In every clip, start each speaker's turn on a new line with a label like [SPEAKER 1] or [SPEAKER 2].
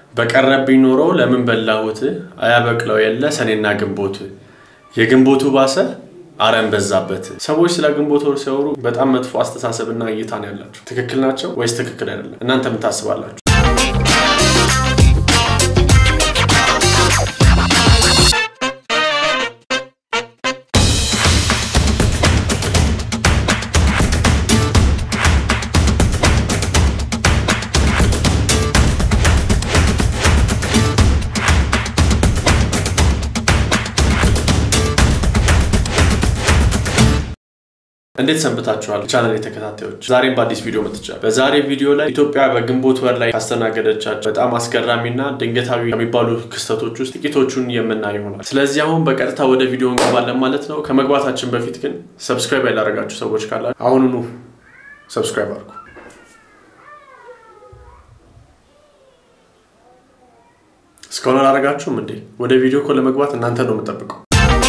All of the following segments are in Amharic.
[SPEAKER 1] በቀረብኝ ኖሮ ለምን በላሁት አያበቅለው የለ ሰኔና ግንቦት የግንቦቱ ባሰ አረም በዛበት። ሰዎች ስለ ግንቦት ወር ሲያወሩ በጣም መጥፎ አስተሳሰብና እይታ ነው ያላቸው። ትክክል ናቸው ወይስ ትክክል አይደለም? እናንተ ምን ታስባላችሁ? እንዴት ሰንብታችኋል? ቻናል ተከታታዮች፣ ዛሬም በአዲስ ቪዲዮ መጥቻለሁ። በዛሬ ቪዲዮ ላይ ኢትዮጵያ በግንቦት ወር ላይ ካስተናገደቻቸው በጣም አስገራሚና ድንገታዊ ከሚባሉ ክስተቶች ውስጥ ጥቂቶቹን የምናይ ይሆናል። ስለዚህ አሁን በቀጥታ ወደ ቪዲዮ እንገባለን ማለት ነው። ከመግባታችን በፊት ግን ሰብስክራይብ ያላደረጋችሁ ሰዎች ካላችሁ አሁኑኑ ሰብስክራይብ አድርጉ። እስካሁን አላደረጋችሁም እንዴ? ወደ ቪዲዮ እኮ ለመግባት እናንተ ነው የምጠብቀው።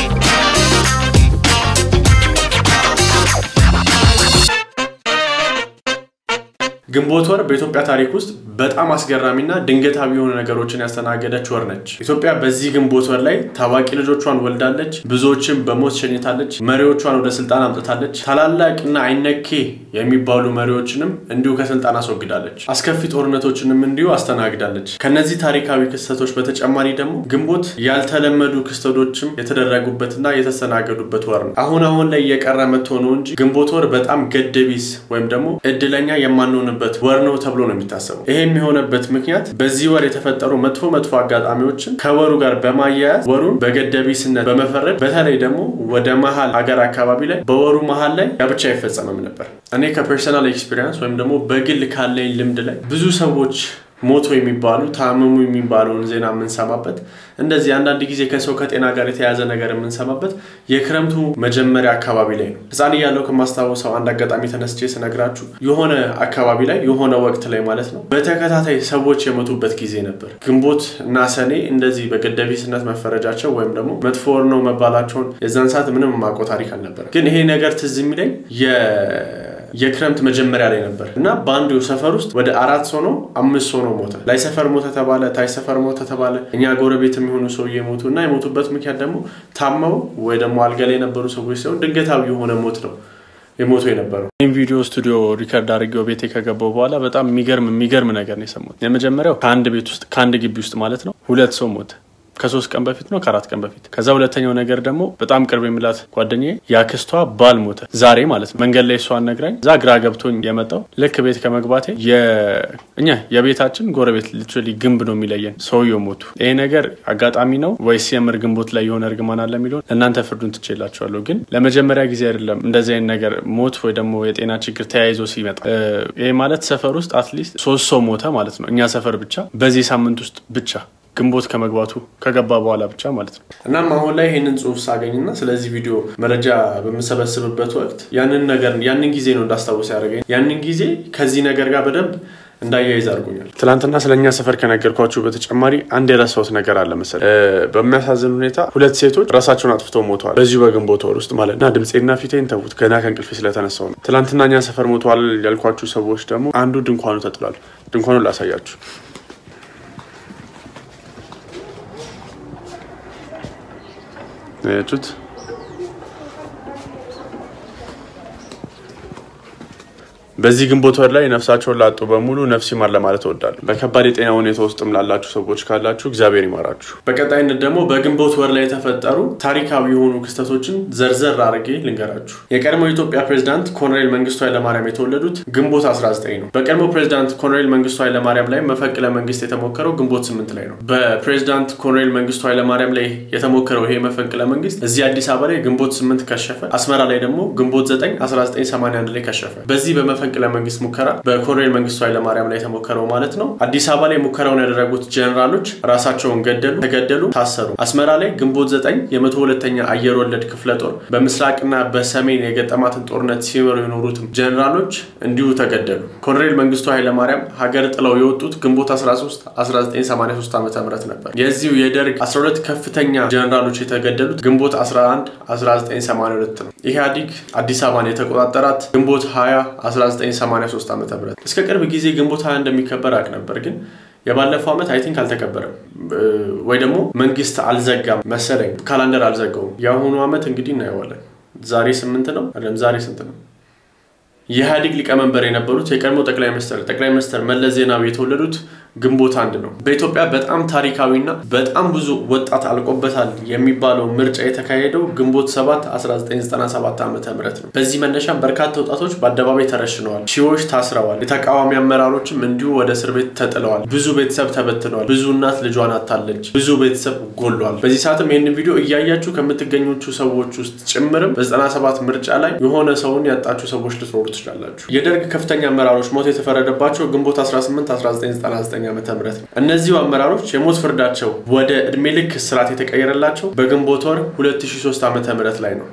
[SPEAKER 1] ግንቦት ወር በኢትዮጵያ ታሪክ ውስጥ በጣም አስገራሚና ድንገታዊ የሆኑ ነገሮችን ያስተናገደች ወር ነች። ኢትዮጵያ በዚህ ግንቦት ወር ላይ ታዋቂ ልጆቿን ወልዳለች፣ ብዙዎችን በሞት ሸኝታለች፣ መሪዎቿን ወደ ስልጣን አምጥታለች፣ ታላላቅና አይነኬ የሚባሉ መሪዎችንም እንዲሁ ከስልጣን አስወግዳለች፣ አስከፊ ጦርነቶችንም እንዲሁ አስተናግዳለች። ከነዚህ ታሪካዊ ክስተቶች በተጨማሪ ደግሞ ግንቦት ያልተለመዱ ክስተቶችም የተደረጉበትና የተስተናገዱበት ወር ነው። አሁን አሁን ላይ እየቀረ መጥቶ ነው እንጂ ግንቦት ወር በጣም ገደቢስ ወይም ደግሞ እድለኛ የማንሆንበት ወር ነው ተብሎ ነው የሚታሰበው። ይሄ የሚሆነበት ምክንያት በዚህ ወር የተፈጠሩ መጥፎ መጥፎ አጋጣሚዎችን ከወሩ ጋር በማያያዝ ወሩን በገደቢስነት በመፈረድ በተለይ ደግሞ ወደ መሀል ሀገር አካባቢ ላይ በወሩ መሀል ላይ ጋብቻ አይፈጸምም ነበር። እኔ ከፐርሰናል ኤክስፒሪየንስ ወይም ደግሞ በግል ካለኝ ልምድ ላይ ብዙ ሰዎች ሞቶ የሚባሉ ታመሙ የሚባለውን ዜና የምንሰማበት እንደዚህ አንዳንድ ጊዜ ከሰው ከጤና ጋር የተያያዘ ነገር የምንሰማበት የክረምቱ መጀመሪያ አካባቢ ላይ ነው። ሕፃን እያለሁ ከማስታወሰው አንድ አጋጣሚ ተነስቼ ስነግራችሁ የሆነ አካባቢ ላይ የሆነ ወቅት ላይ ማለት ነው በተከታታይ ሰዎች የሞቱበት ጊዜ ነበር። ግንቦት እና ሰኔ እንደዚህ በገደቢስነት መፈረጃቸው ወይም ደግሞ መጥፎ ወር ነው መባላቸውን የዛን ሰዓት ምንም የማውቀው ታሪክ አልነበረም። ግን ይሄ ነገር ትዝ የሚለኝ የክረምት መጀመሪያ ላይ ነበር እና በአንዱ ሰፈር ውስጥ ወደ አራት ሰው ነው አምስት ሰው ነው ሞተ። ላይ ሰፈር ሞተ ተባለ፣ ታች ሰፈር ሞተ ተባለ። እኛ ጎረቤት የሚሆኑ ሰውዬ ሞቱ እና የሞቱበት ምክንያት ደግሞ ታመው ወይ ደግሞ አልጋ ላይ የነበሩ ሰዎች ሲሆን ድንገታዊ የሆነ ሞት ነው የሞቱ የነበረው። ይህም ቪዲዮ ስቱዲዮ ሪከርድ አድርጌው ቤቴ ከገባው በኋላ በጣም የሚገርም የሚገርም ነገር ነው የሰማሁት። የመጀመሪያው ከአንድ ቤት ውስጥ ከአንድ ግቢ ውስጥ ማለት ነው ሁለት ሰው ሞተ ከሶስት ቀን በፊት ነው ከአራት ቀን በፊት። ከዛ ሁለተኛው ነገር ደግሞ በጣም ቅርብ የሚላት ጓደኛዬ የአክስቷ ባል ሞተ ዛሬ ማለት ነው። መንገድ ላይ እሷን ነግራኝ እዛ ግራ ገብቶኝ የመጣው ልክ ቤት ከመግባቴ እኛ የቤታችን ጎረቤት ሊትራሊ ግንብ ነው የሚለየን ሰውየው ሞቱ። ይሄ ነገር አጋጣሚ ነው ወይስ የምር ግንቦት ላይ የሆነ እርግማን አለ የሚለውን እናንተ ፍርዱን ትችላችኋለሁ። ግን ለመጀመሪያ ጊዜ አይደለም እንደዚህ አይነት ነገር ሞት ወይ ደግሞ የጤና ችግር ተያይዞ ሲመጣ። ይሄ ማለት ሰፈር ውስጥ አትሊስት ሶስት ሰው ሞተ ማለት ነው። እኛ ሰፈር ብቻ በዚህ ሳምንት ውስጥ ብቻ ግንቦት ከመግባቱ ከገባ በኋላ ብቻ ማለት ነው። እናም አሁን ላይ ይህንን ጽሁፍ ሳገኝና ስለዚህ ቪዲዮ መረጃ በምሰበስብበት ወቅት ያንን ነገር ያንን ጊዜ ነው እንዳስታውስ ያደረገኝ። ያንን ጊዜ ከዚህ ነገር ጋር በደንብ እንዳያይዝ አድርጎኛል። ትናንትና ስለ እኛ ሰፈር ከነገርኳችሁ በተጨማሪ አንድ የረሳሁት ነገር አለ መሰለኝ። በሚያሳዝን ሁኔታ ሁለት ሴቶች ራሳቸውን አጥፍተው ሞተዋል በዚሁ በግንቦት ወር ውስጥ ማለት እና ድምፄና ፊቴን ተዉት፣ ገና ከእንቅልፌ ስለተነሳው ነው። ትናንትና እኛ ሰፈር ሞተዋል ያልኳችሁ ሰዎች ደግሞ አንዱ ድንኳኑ ተጥሏል። ድንኳኑን ላሳያችሁ ያችሁት በዚህ ግንቦት ወር ላይ ነፍሳቸውን ላጡ በሙሉ ነፍስ ይማር ለማለት እወዳለሁ። በከባድ የጤና ሁኔታ ውስጥም ላላችሁ ሰዎች ካላችሁ እግዚአብሔር ይማራችሁ። በቀጣይነት ደግሞ በግንቦት ወር ላይ የተፈጠሩ ታሪካዊ የሆኑ ክስተቶችን ዘርዘር አድርጌ ልንገራችሁ። የቀድሞ የኢትዮጵያ ፕሬዚዳንት ኮሎኔል መንግስቱ ኃይለማርያም የተወለዱት ግንቦት 19 ነው። በቀድሞ ፕሬዚዳንት ኮሎኔል መንግስቱ ኃይለማርያም ላይ መፈንቅለ መንግስት የተሞከረው ግንቦት 8 ላይ ነው። በፕሬዚዳንት ኮሎኔል መንግስቱ ኃይለማርያም ላይ የተሞከረው ይሄ መፈንቅለ መንግስት እዚህ አዲስ አበባ ላይ ግንቦት 8 ከሸፈ። አስመራ ላይ ደግሞ ግንቦት 9 1981 ላይ ከሸፈ። በዚህ በመፈንቅለ መንግስት ሙከራ በኮሎኔል መንግስቱ ኃይለማርያም ላይ የተሞከረው ማለት ነው። አዲስ አበባ ላይ ሙከራውን ያደረጉት ጀኔራሎች ራሳቸውን ገደሉ፣ ተገደሉ፣ ታሰሩ። አስመራ ላይ ግንቦት 9 የመቶ ሁለተኛ አየር ወለድ ክፍለ ጦር በምስራቅና በሰሜን የገጠማትን ጦርነት ሲመሩ የኖሩትም ጀኔራሎች እንዲሁ ተገደሉ። ኮሎኔል መንግስቱ ኃይለማርያም ሀገር ጥለው የወጡት ግንቦት 13 1983 ዓ ም ነበር። የዚሁ የደርግ 12 ከፍተኛ ጀኔራሎች የተገደሉት ግንቦት 11 1982 ነው። ኢህአዲግ አዲስ አበባን የተቆጣጠራት ግንቦት 20 1983 ዓ ም እስከ ቅርብ ጊዜ ግንቦት 20 እንደሚከበር አቅ ነበር ግን የባለፈው ዓመት አይ ቲንክ አልተከበረም ወይ ደግሞ መንግስት አልዘጋም መሰለኝ፣ ካላንደር አልዘጋውም። የአሁኑ ዓመት እንግዲህ እናየዋለን። ዛሬ ስምንት ነው አይደለም፣ ዛሬ ስንት ነው? የኢህአዴግ ሊቀመንበር የነበሩት የቀድሞ ጠቅላይ ሚኒስትር ጠቅላይ ሚኒስትር መለስ ዜናዊ የተወለዱት ግንቦት አንድ ነው። በኢትዮጵያ በጣም ታሪካዊና በጣም ብዙ ወጣት አልቆበታል የሚባለው ምርጫ የተካሄደው ግንቦት 7 1997 ዓ ም ነው። በዚህ መነሻም በርካታ ወጣቶች በአደባባይ ተረሽነዋል፣ ሺዎች ታስረዋል፣ የተቃዋሚ አመራሮችም እንዲሁ ወደ እስር ቤት ተጥለዋል፣ ብዙ ቤተሰብ ተበትነዋል፣ ብዙ እናት ልጇን አታለች፣ ብዙ ቤተሰብ ጎሏል። በዚህ ሰዓትም ይህንን ቪዲዮ እያያችሁ ከምትገኙቹ ሰዎች ውስጥ ጭምርም በ97 ምርጫ ላይ የሆነ ሰውን ያጣችሁ ሰዎች ልትኖሩ ትችላላችሁ። የደርግ ከፍተኛ አመራሮች ሞት የተፈረደባቸው ግንቦት 18 1999 ዓ ም እነዚሁ አመራሮች የሞት ፍርዳቸው ወደ እድሜ ልክ እስራት የተቀየረላቸው በግንቦት ወር 2003 ዓ ም ላይ ነው።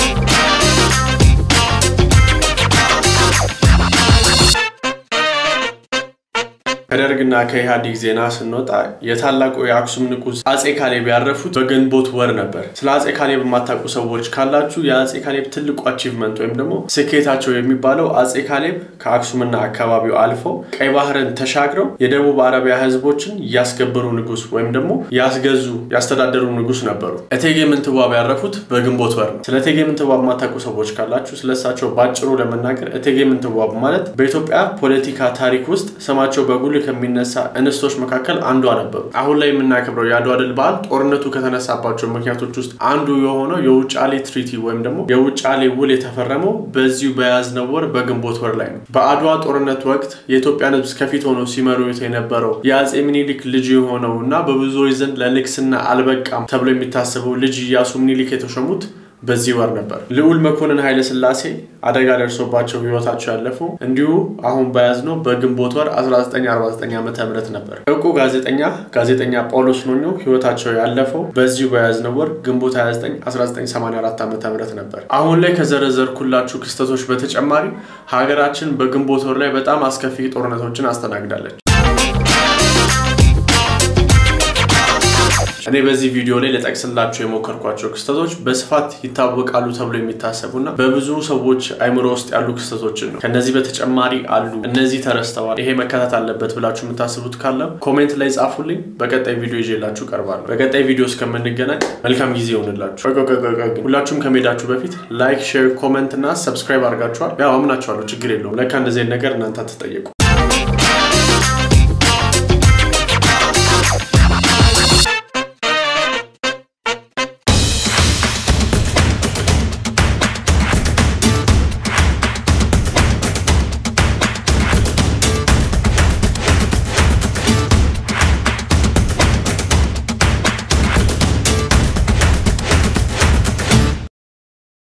[SPEAKER 1] ከደርግና ከኢህአዴግ ዜና ስንወጣ የታላቁ የአክሱም ንጉሥ አጼ ካሌብ ያረፉት በግንቦት ወር ነበር። ስለ አጼ ካሌብ የማታውቁ ሰዎች ካላችሁ የአጼ ካሌብ ትልቁ አቺቭመንት ወይም ደግሞ ስኬታቸው የሚባለው አጼ ካሌብ ከአክሱምና አካባቢው አልፈው ቀይ ባህርን ተሻግረው የደቡብ አረቢያ ህዝቦችን ያስገበሩ ንጉሥ ወይም ደግሞ ያስገዙ ያስተዳደሩ ንጉሥ ነበሩ። እቴጌ ምንትዋብ ያረፉት በግንቦት ወር ነው። ስለ እቴጌ ምንትዋብ የማታውቁ ሰዎች ካላችሁ ስለሳቸው ባጭሩ ለመናገር እቴጌ ምንትዋብ ማለት በኢትዮጵያ ፖለቲካ ታሪክ ውስጥ ስማቸው በጉልህ ከሚነሳ እንስቶች መካከል አንዷ ነበሩ። አሁን ላይ የምናከብረው የአድዋ ድል በዓል ጦርነቱ ከተነሳባቸው ምክንያቶች ውስጥ አንዱ የሆነው የውጫሌ ትሪቲ ወይም ደግሞ የውጫሌ ውል የተፈረመው በዚሁ በያዝነው ወር በግንቦት ወር ላይ ነው። በአድዋ ጦርነት ወቅት የኢትዮጵያን ሕዝብ ከፊት ሆነው ሲመሩት የነበረው የአጼ ምኒልክ ልጅ የሆነው እና በብዙዎች ዘንድ ለንግስና አልበቃም ተብሎ የሚታሰበው ልጅ ኢያሱ ምኒልክ የተሾሙት በዚህ ወር ነበር። ልዑል መኮንን ኃይለ ሥላሴ አደጋ ደርሶባቸው ህይወታቸው ያለፈው እንዲሁ አሁን በያዝነው በግንቦት ወር 1949 ዓ ም ነበር። እውቁ ጋዜጠኛ ጋዜጠኛ ጳውሎስ ኞኞ ህይወታቸው ያለፈው በዚሁ በያዝነው ወር ግንቦት 29 1984 ዓ ም ነበር። አሁን ላይ ከዘረዘርኩላችሁ ክስተቶች በተጨማሪ ሀገራችን በግንቦት ወር ላይ በጣም አስከፊ ጦርነቶችን አስተናግዳለች። እኔ በዚህ ቪዲዮ ላይ ለጠቅስላቸው የሞከርኳቸው ክስተቶች በስፋት ይታወቃሉ ተብሎ የሚታሰቡና በብዙ ሰዎች አይምሮ ውስጥ ያሉ ክስተቶችን ነው። ከነዚህ በተጨማሪ አሉ፣ እነዚህ ተረስተዋል፣ ይሄ መከታት አለበት ብላችሁ የምታስቡት ካለ ኮሜንት ላይ ጻፉልኝ። በቀጣይ ቪዲዮ ይዤላችሁ ቀርባለሁ። በቀጣይ ቪዲዮ እስከምንገናኝ መልካም ጊዜ ይሆንላችሁ። ሁላችሁም ከመሄዳችሁ በፊት ላይክ፣ ሼር፣ ኮሜንት እና ሰብስክራይብ አድርጋችኋል። ያው አምናችኋለሁ፣ ችግር የለውም። ለካ እንደዚህ ነገር እናንተ አትጠየቁ